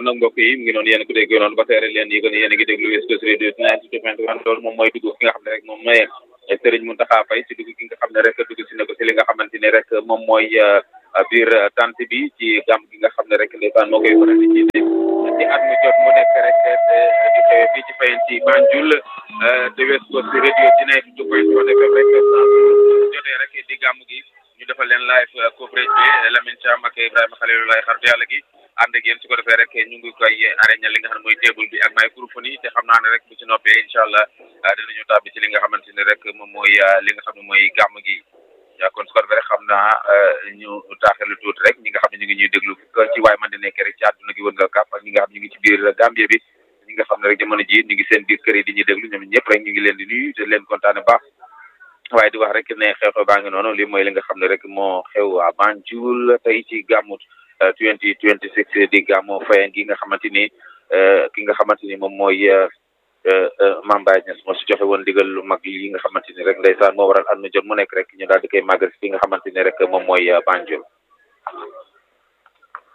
kon nag mbokk yi mu ngi noonu yéen ko dégg noonu ba tey rek leen yi kon yéen a ngi déglu West Coast Radio ninety two point one loolu moom mooy dugg ki nga xam ne rek moom mooy Serigne Mountakha Faye si dugg ki nga xam ne rek dugg si na ko si li nga xamante ne rek moom mooy biir tant bi ci gàmm gi nga xam ne rek ndeysaan moo koy faral di jiite ci at mu jot mu nekk rek di xewee fii ci fayen ci Banjul te West Coast Radio ci ninety two point one FM rek jotee rek di gàmm gi ñu defal leen live coverage bi Lamine Thiam ak Ibrahima Khalilulaay xaritu yàlla gi ànd ak yéen su ko defee rek ñu ngi koy arrêté li nga xam ne mooy table bi ak microphone yi te xam naa ne rek bu ci noppee incha allah dinañu tàbbi ci li nga xamante ne rek moom mooy li nga xam ne mooy gàmm gi kon su ko defee rek xam naa ñu taaxelu tuuti rek ñi nga xam ne ñu ngi ñuy déglu ci waay man di nekk rek ci àdduna gi wën nga kàpp ak ñi nga xam ñu ngi ci biir Gambie bi ñi nga xam ne rek jamono ji ñu ngi seen biir kër yi di ñuy déglu ñoom ñëpp rek ñu ngi leen di nuyu te leen kontaane baax waaye di wax rek ne xew-xew baa ngi noonu lii mooy li nga xam ne rek moo xew à Banjul tey ci gàmmu 2026 di gàmmu Fayen gi nga xamante ni ki nga xamante ni moom mooy Mame Baye Niass moo si joxe woon digal lu mag yi nga xamante ni rek ndeysaan moo waral at mu jot mu nekk rek ñu daal di koy màggal fi nga xamante ni rek moom mooy Banjul